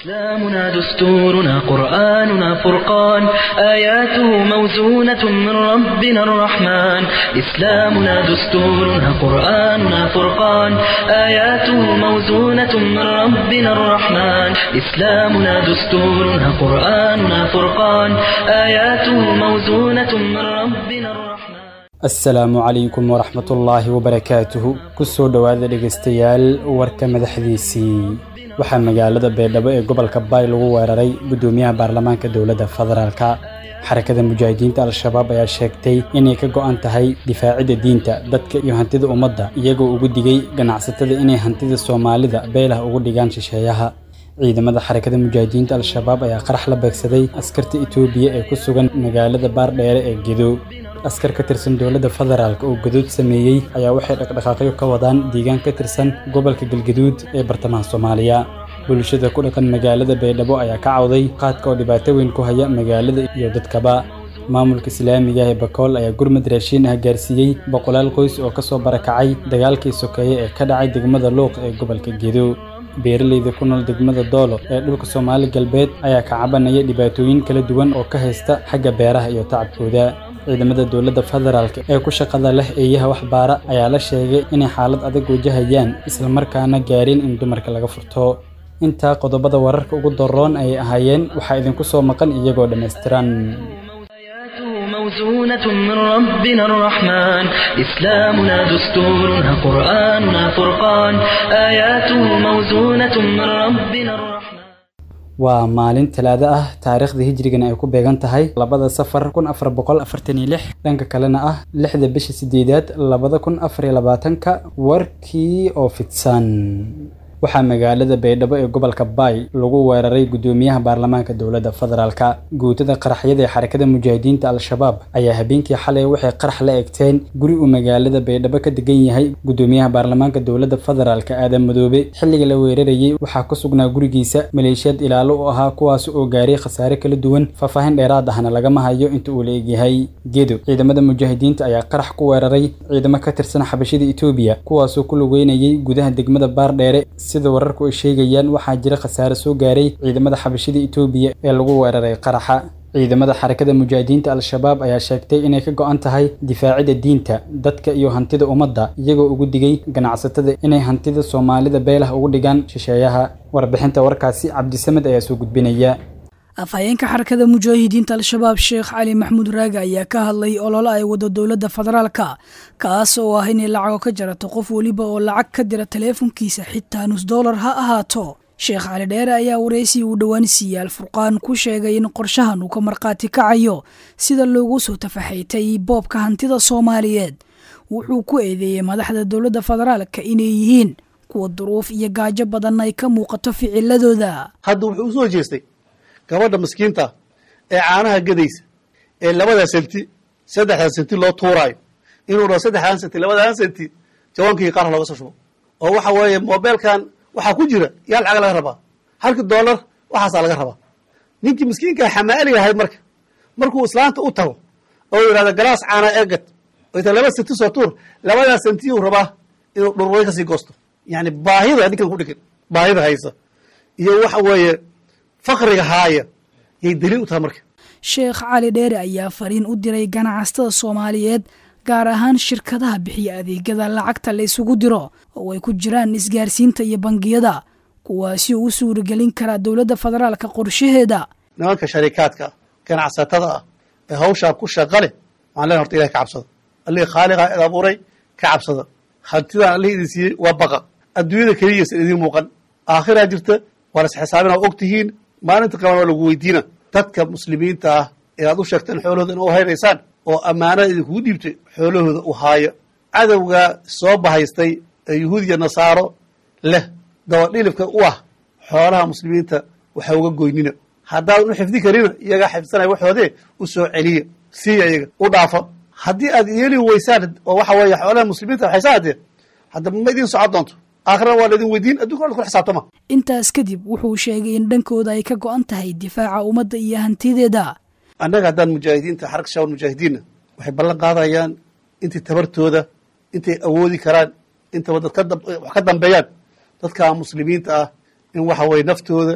إسلامنا دستورنا قرآننا فرقان آياته موزونة من ربنا الرحمن إسلامنا دستورنا قرآننا فرقان آياته موزونة من ربنا الرحمن إسلامنا دستورنا قرآننا فرقان آياته موزونة من ربنا الرحمن asalaamu calaykum waraxmatullaahi wabarakaatuhu kusoo dhowaada dhegaystayaal warka madaxdiisii waxaa magaalada beedhabo ee gobolka baay lagu weeraray guddoomiyaha baarlamaanka dowladda federaalka xarakada mujaahidiinta al-shabaab ayaa sheegtay inay ka go'an tahay difaacidda diinta dadka iyo hantida ummadda iyagoo ugu digay ganacsatada inay hantida soomaalida beelah ugu dhigaan shisheeyaha ciidamada xarakada mujaahidiinta al-shabaab ayaa qarax la beegsaday askarta itoobiya ee ku sugan magaalada baardheere ee gedo askar ka tirsan dowladda federaalk oo gaduud sameeyey ayaa waxay dhaqdhaqaaqyo ka wadaan deegaan ka tirsan gobolka galgaduud ee bartamaha soomaaliya bulshada ku dhaqan magaalada baydhabo ayaa ka cawday qaadka oo dhibaato weyn ku haya magaalada iyo dadkaba maamulka islaamiga ee bakool ayaa gurmad raashiin ah gaarsiiyey boqolaal qoys oo kasoo barakacay dagaalkii sokeeye ee ka dhacay degmada luuq ee gobolka gedo beeralayda ku nool degmada doolo ee dhulka soomaali galbeed ayaa ka cabanaya dhibaatooyin kala duwan oo ka haysta xagga beeraha iyo tacabkooda ciidamada dowladda federaalk ee ku shaqada leh eeyaha waxbaara ayaa la sheegay inay xaalad adag wajahayaan islamarkaana gaareen in dumarka laga furto intaa qodobada wararka ugu daroon ayay ahaayeen waxaa idinku soo maqan iyagoo dhammaystiran آياته موزونة من ربنا الرحمن إسلامنا دستورنا قرآننا فرقان آياته موزونة من ربنا الرحمن waa maalin talaado ah taariikhda hijrigana ay ku beegan tahay labada safar kun afar boqol afartan iyo lix dhanka kalena ah lixda bisha sideedaad labada kun afar iyo labaatanka warkii oo fidsan waxaa magaalada baydhabo ee gobolka baay lagu weeraray guddoomiyaha baarlamaanka dowladda federaalka guutada qaraxyada ee xarakada mujaahidiinta al-shabaab ayaa habeenkii xalay waxay qarax la egteen guri uu magaalada baydhabo ka degan yahay guddoomiyaha baarlamaanka dowladda federaalka aadan madoobe xilliga la weerarayey waxaa ku sugnaa gurigiisa maleeshiyad ilaalo u ahaa kuwaas oo gaaray khasaare kala duwan faahfaahin dheeraad ahna lagama hayo inta uu la egyahay gedo ciidamada mujaahidiinta ayaa qarax ku weeraray ciidamo ka tirsan xabashida etoobiya kuwaasoo ku lugeynayay gudaha degmada baardheere sida wararku ay sheegayaan waxaa jira khasaare soo gaaray ciidamada xabashida itoobiya ee lagu weeraray qaraxa ciidamada xarakada mujaahidiinta al-shabaab ayaa sheegtay inay ka go'an tahay difaacidda diinta dadka iyo hantida ummadda iyagoo ugu digay ganacsatada inay hantida soomaalida beelah ugu dhigaan shisheeyaha warbixinta warkaasi cabdisamed ayaa soo gudbinaya afhayeenka xarakada mujaahidiinta al-shabaab sheekh cali maxamuud raage ayaa ka hadlay olole ay wado dowladda federaalka kaas oo ah inay lacago ka jarato qof weliba oo lacag ka dira taleefonkiisa xitaa nus dollar ha ahaato sheekh cali dheere ayaa waraysi uu dhowaan siiyey alfurqaan ku sheegay in qorshahan uu ka markhaati kacayo sida loogu soo tafaxaytay boobka hantida soomaaliyeed wuxuu ku eedeeyey madaxda dowladda federaalka inay yihiin kuwa duruuf iyo gaajo badan ay ka muuqato ficiladooda hadda wuxuu u soo jeestay gabadha miskiinta ee caanaha gadaysa ee labada senti saddexdan senti loo tuuraayo inuu dhaho saddexdan senti labadan senti jawaankii qaar looga soo shubo oo waxa weeye mobeelkan waxaa ku jira yaa lacag laga rabaa halkii dollar waxaasaa laga rabaa ninkii miskiinkaa xamaaliga ahayd marka markuu islaanta u tago oo yidhahdo galaas caana eegad oo ta laba senti soo tuur labadaa sentiyuu rabaa inuu dhurway kasii goosto yani baahida ninkan ku dhigan baahida haysa iyo waxa weeye fakriga haaya yay daliil u tahay marka sheekh cali dheere ayaa fariin u diray ganacsatada soomaaliyeed gaar ahaan shirkadaha bixiya adeegyada lacagta la isugu diro oo ay ku jiraan isgaarsiinta iyo bangiyada kuwaasi oo u suuragelin karaa dowladda federaalka qorshaheeda nimanka sharikaadka ah ganacsatada ah ee hawshaa ku shaqa leh waxaan len horta ilahi ka cabsada allihii khaaliqa id abuuray ka cabsada hantidaan allihii idin siiyey waa baqa adduunyada keliyaysan idiin muuqan aakhiraa jirta waa las xisaabina og tihiin maalinta qaban waa lagu weydiina dadka muslimiinta ah ee aad u sheegteen xoolahooda ina u haynaysaan oo ammaanada idinkugu dhiibtay xoolahooda u haaya cadowgaa soo bahaystay ee yuhuudiya nasaaro leh dabadhilibka u ah xoolaha muslimiinta waxa uga goynina haddaadan u xifdi karina iyagaa xifdsanaya waxoodee u soo celiya siiya iyaga u dhaafa haddii aad yeeli weysaan oo waxa weeye xoolaha muslimiinta waxaysaa haddee hadda ma idin socon doonto aakhirana waa laidin weydiin addunkana la kula xisaabtama intaas kadib wuxuu sheegay in dhankooda ay ka go'an tahay difaaca ummadda iyo hantideeda annaga haddaan mujaahidiinta xaraka shabaab mujaahidiinna waxay ballan qaadayaan intay tabartooda intay awoodi karaan intaba dad ka dam- wax ka dambeeyaan dadka muslimiinta ah in waxa weye naftooda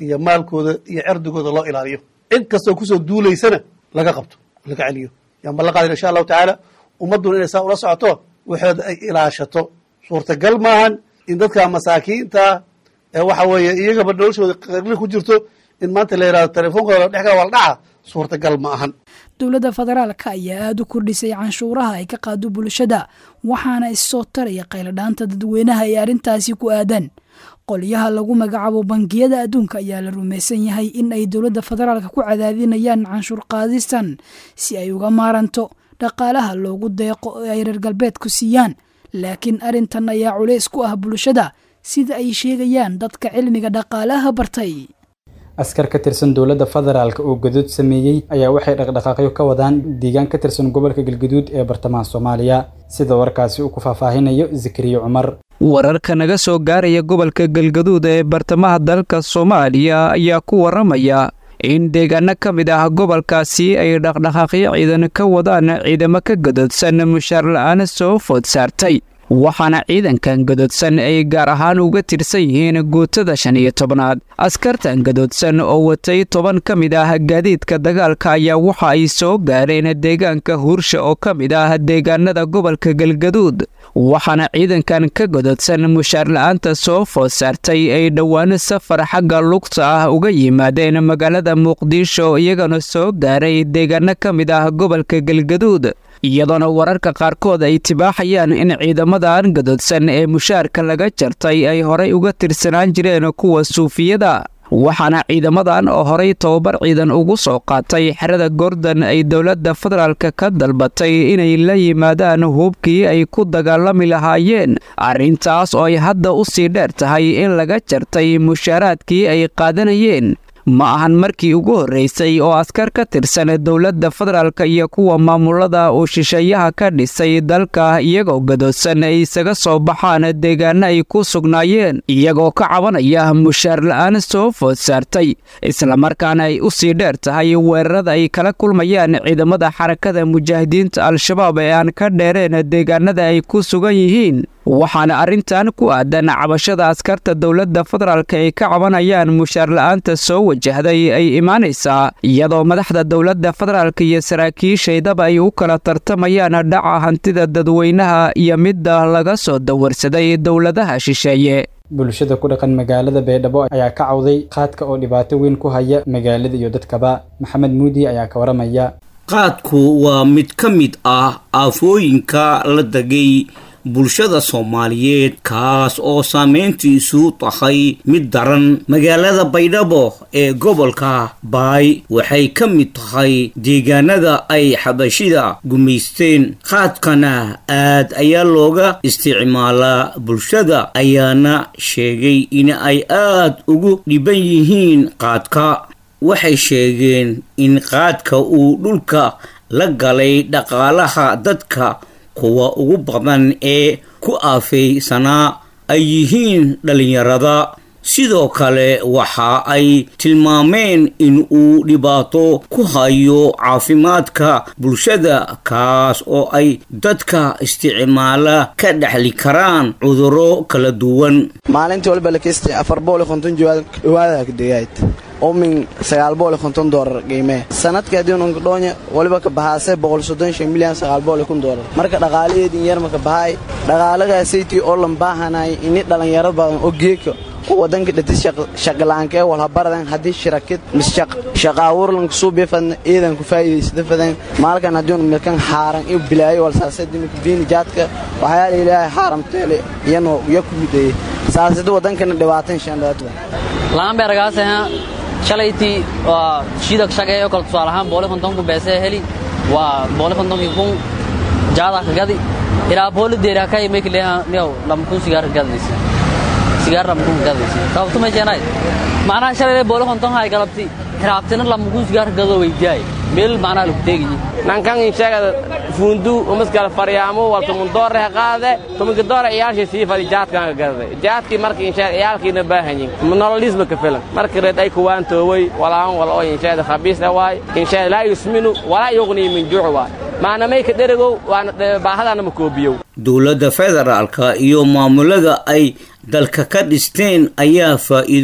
iyo maalkooda iyo cerdigooda loo ilaaliyo cid kastoo kusoo duulaysana laga qabto laga celiyo yaan ballan qaadayna insha allahu tacaala ummadduna inay saa ula socoto waxooda ay ilaashato suurtagal maahan in dadka masaakiinta ee waxa weeye iyagaba noloshooda qarli ku jirto in maanta la yidhahdo teleefoonkooda la dhex gaa waa la dhaca suurtagal ma ahan dowladda federaalka ayaa aada u kordhisay canshuuraha ay ka qaado bulshada waxaana issoo taraya qayladhaanta dadweynaha ee arrintaasi ku aadan qolyaha lagu magacaabo bangiyada adduunka ayaa la rumaysan yahay in ay dowladda federaalka ku cadaadinayaan canshuur qaadistan si ay uga maaranto dhaqaalaha loogu deeqo ee ay reer galbeedku siiyaan laakiin arrintan ayaa culays ku ah bulshada sida ay sheegayaan dadka cilmiga dhaqaalaha bartay askar ka tirsan dowladda federaalk oo gaduud sameeyey ayaa waxay dhaqdhaqaaqyo ka wadaan deegaan ka tirsan gobolka galgaduud ee bartamaha soomaaliya sida warkaasi uu ku faahfaahinayo zakariya cumar wararka naga soo gaaraya gobolka galgaduud ee bartamaha dalka soomaaliya ayaa ku waramaya in deegaano ka mid ah gobolkaasi ay dhaqdhaqaaqyo ciidan ka wadaan ciidamo ka gadoodsan mushaar la-aan soo food saartay waxaana ciidankan gadoodsan ay gaar ahaan uga tirsan yihiin guutada shan iyo tobnaad askartan gadoodsan oo watay toban ka mid ah gaadiidka dagaalka ayaa waxa ay soo gaareen deegaanka huursha oo ka mid ah deegaanada gobolka galgaduud waxaana ciidankan ka gadoodsan mushaar la-aanta soo food saartay ay dhowaan safar xagga lugta ah uga yimaadeen magaalada muqdisho iyagana soo gaaray deegaano ka mid ah gobolka galgaduud iyadoona wararka qaarkood ay tibaaxayaan in ciidamadan gadoodsan ee mushaarka laga jartay ay horay uga tirsanaan jireen kuwa suufiyada waxaana ciidamadan oo horay tobabar ciidan ugu soo qaatay xerada gordon ay dowladda federaalk ka dalbatay inay la yimaadaan hubkii ay ku dagaalami lahaayeen arrintaas oo ay hadda u sii dheer tahay in laga jartay mushaaraadkii ay qaadanayeen ma ahan markii ugu horreysay oo askar ka tirsan dowladda federaalka iyo kuwa maamulada uu shisheeyaha ka dhisay dalka iyagoo gadoodsan ay isaga soo baxaan deegaano ay ku sugnaayeen iyagoo ka cabanaya mushaar la-aan soo food saartay islamarkaana ay u sii dheer tahay weerarada ay kala kulmayaan ciidamada xarakada mujaahidiinta al-shabaab ee aan ka dheereen deegaanada ay ku sugan yihiin waxaana arrintan ku aadan cabashada askarta dowladda federaalk ay ka cabanayaan mushaar la-aanta soo wajahday ay imaanaysaa iyadoo madaxda dowladda federaalk iyo saraakiishaydaba ay u kala tartamayaan dhaca hantida dadweynaha iyo midda laga soo dawarsaday dowladaha shisheeye bulshada ku dhaqan magaalada baydhabo ayaa ka cawday qaadka oo dhibaato weyn ku haya magaalada iyo dadkaba maxamed muudi ayaa ka waramaya qaadku waa mid ka mid ah aafooyinka la degay bulshada soomaaliyeed kaas oo saameyntiisu tahay mid daran magaalada baydhabo ee gobolka baay waxay ka mid tahay deegaanada ay xabashida gumaysteen qaadkana aad ayaa looga isticmaalaa bulshada ayaana sheegay in ay aad ugu dhiban yihiin qaadka waxay sheegeen in qaadka uu dhulka la galay dhaqaalaha dadka kuwa ugu badan ee ku aafaysanaa ay yihiin dhallinyarada sidoo kale waxa ay tilmaameen in uu dhibaato ku hayo caafimaadka bulshada kaas oo ay dadka isticmaala ka dhexli karaan cudurro kala duwan maalintii walba lakesti afar booli konton dhawaada degayd oo min sagaal booli konton doolar qiimee sanadka haddiinu dhoonye waliba ka bahaase boqol soddon shan milyan sagaal booli kun doolar marka dhaqaalaheedin yarma ka bahaay dhaqaalagaasaytii oo lan baahanay ini dhallinyaro badan oo geeka oo wadanka dhati shaqilaankee walhabaradan haddii shirakid mis shaqaawurlanka suubifadna iidan ku faa'iidaysada fadan maalkan haddiinu milkan xaaran iyo bilaayo walsaasadimika biini jaadka waxyaala ilaahay xaaramteele iyanoo ya ku mideeyey saasida wadankana dhibaatan shandhaatwa laanbeergaaseha shalaytii waa shiida shaqeeyo kale tusaale ahaan booli kontonku beesee heli waa booli kontonkii kun jaada ka gadi ilaa booli deeri hakai mekileha niyow lama kun sigaar ka gadaysa sigaar lama kun ka gadaysa sababtu meesheenay macnaha shalaylee booli konton hay galabti hiraabtina lama kun sigaar ka gado weydiyaay meel macnaha lagu teegayi nankan inshaga fundu umaskala faryaamo wal tumun doore ha qaade tumunka doore iyaalshii sii fadi jaadkan ka gadade jaadkii marka inshaga iyaalkiina baahanyin nololisma ka filan marka reed ay kuwaan tooway walaan wal oo inshaga khabiis waay inshaga laa yusminu walaa yuqni min juuc waay maanamay ka dherigow waana baahadana ma koobiyow dowladda federaalka iyo maamulada ay dalka ka dhisteen ayaa faa'iido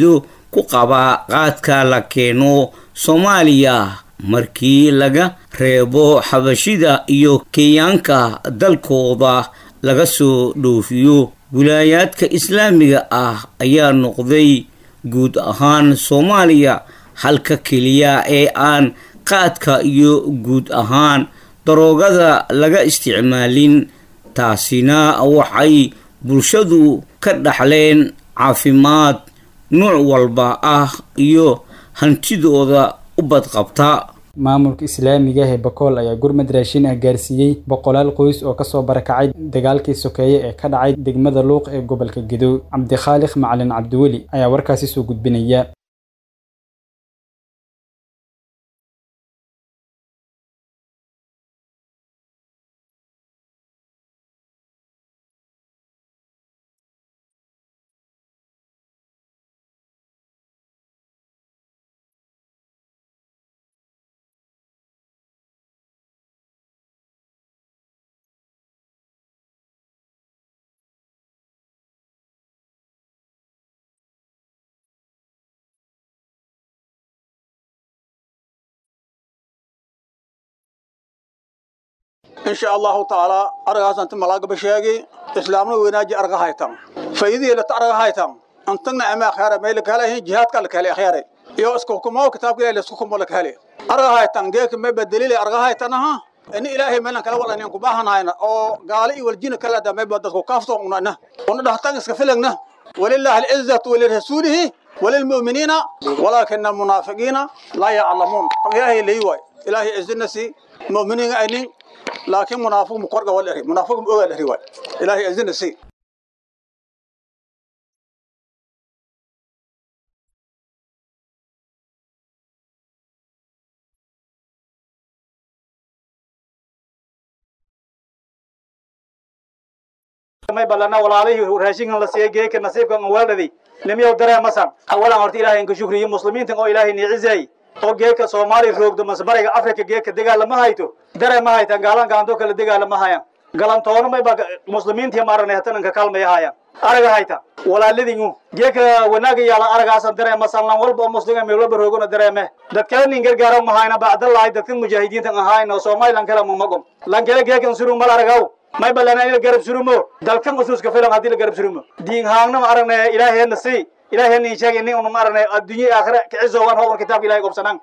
ku qaba qaadka la keeno soomaaliya markii laga reebo xabashida iyo kenyaanka dalkooda laga soo dhoofiyo wilaayaadka islaamiga ah ayaa noqday guud ahaan soomaaliya halka keliya ee aan qaadka iyo guud ahaan daroogada laga isticmaalin taasina waxay bulshadu ka dhaxleen caafimaad nuuc walba ah iyo hantidooda u badqabta maamulka islaamiga ee bakool ayaa gurmad raashin ah gaarsiiyey boqolaal qoys oo kasoo barakacay dagaalkii sokeeye ee ka dhacay degmada luuq ee gobolka gedo cabdikhaaliq macalin cabdiweli ayaa warkaasi soo gudbinaya in sha allahu tacaala aragaasanta malaagaba sheegi islaamna weynaaji arga haytan faydihii lata arga haytan antagna ama akhyara may lakahelahin jihaadka lakahele akhyare iyo isku hukumo kitaabka ilahi laisku hukumo lakahele arga haytan geeka may badalile arga haytanaha ini ilaahay meelan kala walanin ku baahanayna oo gaali iyo waljina kala da may dadku kaafto unana una dhahtan iska filagna walillahi al'izzatu walirasuulihi وللمؤمنين ولكن المنافقين لا يعلمون إلهي ليواي إلهي إذنسي مؤمنين أينين لكن منافق مقرقة والإرهي منافق مؤغى الإرهي إلهي إذنسي may balana walaalihii raashinkan la siiyey geeka nasiibkan weeldhadi nimiyow dareemasan awalan horta ilaahay inka shukriyo muslimiintan oo ilaahay niicizay oo geeka soomaali roogdo masbariga afrika geeka dagaalama hayto dareema haytan gaalan gaanto kale dagaalama hayan galantoona mayba muslimiintii maarane hatananka kaalmaya hayan araga hayta walaaladingu geeka wanaaga yaala aragaasan dareemasan lan walba oo muslima meelwalba roogona dareeme dadkaanin gargaara mahayna bacdalahay dadkan mujaahidiintan ahayn oo somalilan kale mamagom lan kale geekan surung mal aragaw may balana in la garab surumo dalkan usuuska filan haddii la garab surumo diin haangna ma aragnay ilaaheenna si ilaaheenna sheegay nin unu ma aragnay adduunye aakhira kicisowan howar kitaabka ilahay gobsanaan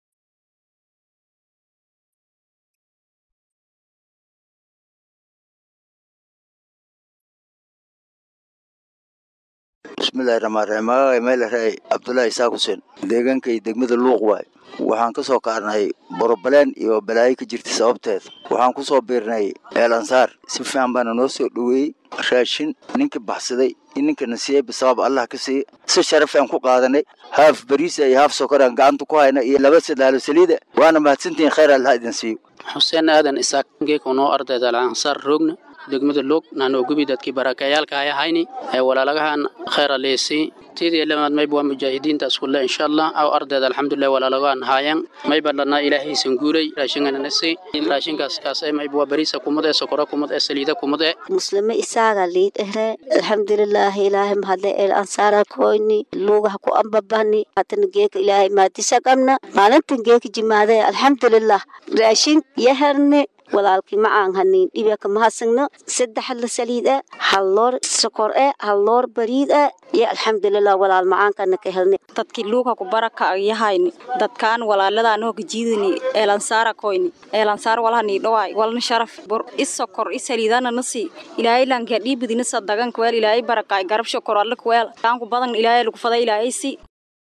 bismillahi raxmaan raxiim magacay meelaraay cabdullaahi isaaq xuseen deegaankay degmada luuq waay waxaan ka soo kaarnay borobaleen iyo balaayo ka jirta sababteed waxaan ku soo biirnay eel ansaar si fiican baana noo soo dhoweeyey raashin ninkii baxsaday in ninkana siiyey bisabab allah ka siiye si sharaf aan ku qaadanay haaf bariisa iyo haaf sokoraan gacanta ku hayna iyo laba sadaalo saliida waana mahadsantihiin khayr allah idin siiyo xuseen aadan isaaq geekunoo ardayda ansaar roogna degmada loog naanoo gubi dadkii barakayaalka ay ahayni ee walaalagahan khayr aleesi tidii lamaad mayb waa mujaahidiinta iskulle insha allah aw ardayda alxamdulilah walaalagahan haayan mayba dhanaa ilaahaysan guulay raashingananasi raashinkaas kaas ee mayb waa bariisa kumad ee sokora kumad ee saliida kumad ee muslime isaaga liid ehre alxamdulilaahi ilaahay mahadle el ansaara koyni luugaha ku ambabani hatana geeka ilaahay maadisa qabna maalintan geeka jimaade alxamdulilah raashin yaherni walaalkii macaan haniin dhibaka mahadsanno saddex la saliid ah hal loor sokor ah hal loor bariid ah iyo alxamdulilah walaal macaankana ka helnay dadkii luuka ku baraka yahayni dadkaan walaaladaan hoo gajiidani eelansaara koyni eelansaar walahani dhawaay walna sharaf bur is sokor is saliidana nasi ilaahay lanka dhiibidina sadagan kweel ilaahay barakaay garab shokor alla kweel taanku badan ilaahay lagu faday ilaahay si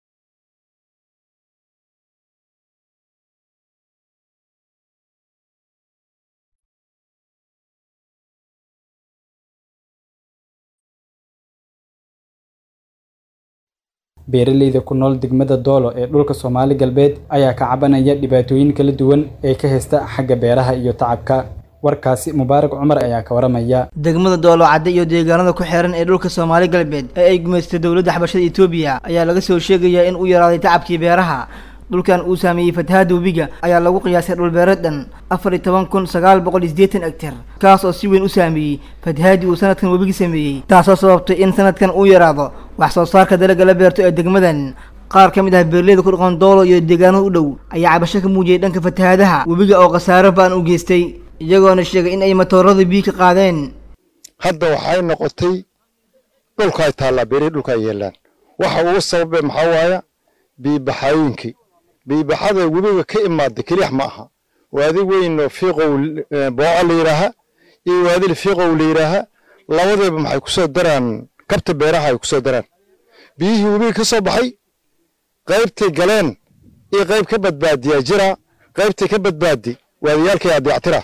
beeraleyda ku nool degmada doolo ee dhulka soomaali galbeed ayaa ka cabanaya dhibaatooyin kala duwan ee ka haysta xagga beeraha iyo tacabka warkaasi mubaarak cumar ayaa ka waramaya degmada doolo cadde iyo deegaanada ku xeeran ee dhulka soomaali galbeed ee ay gumaystay dowladda xabashada etoobiya ayaa laga soo sheegayaa in uu yaraaday tacabkii beeraha dhulkan uu saameeyey fatahaada webiga ayaa lagu qiyaasay dhulbeereed dhan afar iyo toban kun sagaal boqol iyo siddeetan egtar kaas oo si weyn u saameeyey fatahaadii uu sanadkan webiga sameeyey taasoo sababtay in sanadkan uu yaraado wax soo saarka dalaga la beerto ee degmadan qaar ka mid ah beerleyda ku dhaqan doolo iyo deegaanada u dhow ayaa cabasho ka muujiyay dhanka fatahaadaha webiga oo khasaaro baan u geystay iyagoona sheegay in ay matoorada biyo ka qaadeen hadda waxay noqotay dhulkaay taallaa beerihii dhulka ay yeelaan waxa ugu sababay maxaa waaya biibaxaayinkii biibaxada webiga ka imaada kelix ma aha waadi weyn oo fiiqow booco la yidhaaha iyo waadil fiiqow la yidhaaha labadayba maxay ku soo daraan kabta beeraha ay ku soo daraan biyihii webiga ka soo baxay qaybtay galeen iyo qayb ka badbaadiyaa jira qaybtay ka badbaadi waadiyaalkay adeectira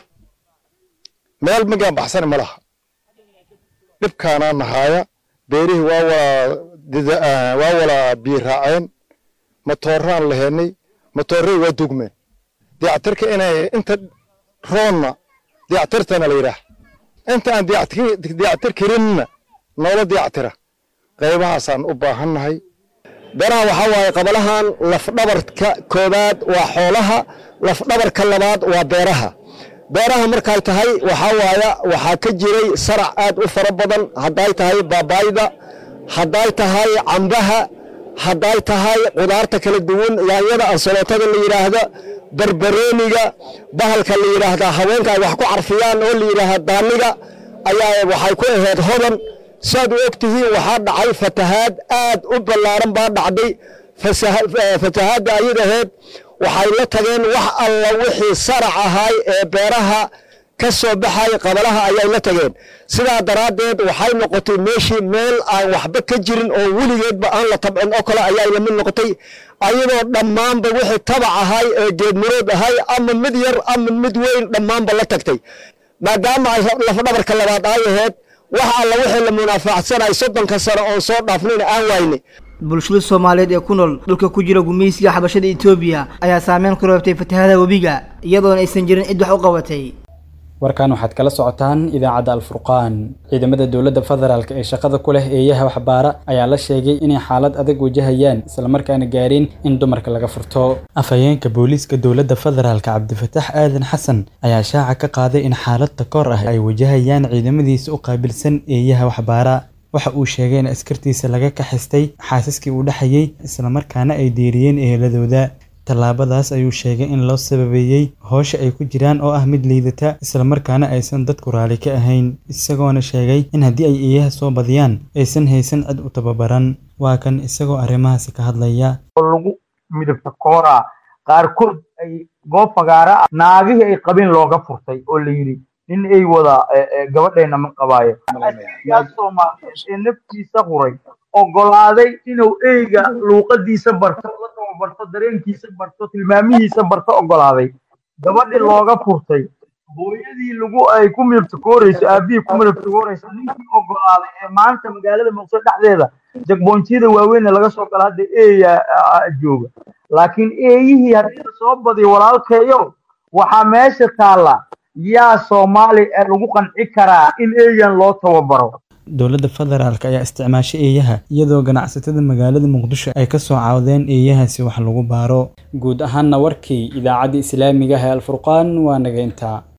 meel magaan baxsana ma laha dhibkaanaa nahaaya beerihii waa wala waa wala biyo raaceen matooraan laheennay matooray waa dugmeen dayactirka inay inta roonna dayactirtana la yidhaah inta aan dayactir karinna noola dayactira qaybahaasaan u baahannahay beeraha waxaa waaye qabalahan lafdhabarka koowaad waa xoolaha lafdhabarka labaad waa beeraha beeraha markay tahay waxaa waaya waxaa ka jiray sarac aad u fara badan hadday tahay baabaayda hadday tahay cambaha hadday tahay qudaarta kala duwan yaanyada ansalootada la yidhaahda barbarooniga bahalka la yidhaahdaa haweenka ay wax ku carfiyaan oo la yidhaahda daaniga ayaa waxay ku ahayd hodan saad u og tihiin waxaa dhacay fatahaad aad u ballaaran baa dhacday fatahaadda ayad ahayd waxay la tageen wax alla wixii sarac ahaay ee beeraha ka soo baxay qabalaha ayay la tageen sidaa daraaddeed waxay noqotay meeshii meel aan waxba ka jirin oo weligeedba aan la tabcin oo kale ayay la mid noqotay ayadoo dhammaanba wixii tabac ahay ee geedmurood ahay ama mid yar ama mid weyn dhammaanba la tagtay maadaama ay lafdhabarka labaad ay ahayd wax alla wixii la munaafacsanay soddonka sano oon soo dhaafnayna aan waynay bulshada soomaaliyeed ee ku nool dhulka ku jira gumaysiga xabashada etoobiya ayaa saameyn ku reebtay fatahaadaha webiga iyadoona aysan jirin cid wax u qabatay warkan waxaad kala socotaan idaacadda alfurqaan ciidamada dowladda federaalk ee shaqada ku leh eeyaha waxbaara ayaa la sheegay inay xaalad adag wajahayaan islamarkaana gaareen in dumarka laga furto afhayeenka booliiska dowladda federaalk cabdifataax aadan xasan ayaa shaaca ka qaaday in xaalad takoor ah ay wajahayaan ciidamadiisa u qaabilsan eeyaha waxbaara waxa uu sheegay in askartiisa laga kaxistay xaasaskii uu dhexayay islamarkaana ay diiriyeen eheladooda tallaabadaas ayuu sheegay in loo sababeeyey hoosha ay ku jiraan oo ah mid liidata islamarkaana aysan dadku raali ka ahayn isagoona sheegay in haddii ay eeyaha soo badiyaan aysan haysan cid u tababaran waa kan isagoo arrimahaasi ka hadlaya lagu midabta koora qaarkood ay goob fagaara ah naagihii ay qabeen looga furtay oo la yidhi nin ay wada gabadheena ma qabaayo soomaaliyeed ee naftiisa huray ogolaaday inuu eyga luuqadiisa barto la tababarto dareenkiisa barto tilmaamihiisa barto ogolaaday gabadhii looga furtay hooyadii lagu ay ku midabtakooreyso aabihii ku midabtakooreyso ninkii ogolaaday ee maanta magaalada muqdisho dhexdeeda jagboonjiyada waaweyn laga soo gala hadda eeya jooga laakiin eeyihii haddii lasoo badiyo walaalkeeyo waxaa meesha taalla yaa soomaali ee lagu qanci karaa in eeyan loo tababaro dowladda federaalk ayaa isticmaashay eeyaha iyadoo ganacsatada magaalada muqdisho ay ka soo caawdeen eeyahaasi wax lagu baaro guud ahaanna warkii idaacadda islaamiga ah ee alfurqaan waa naga intaa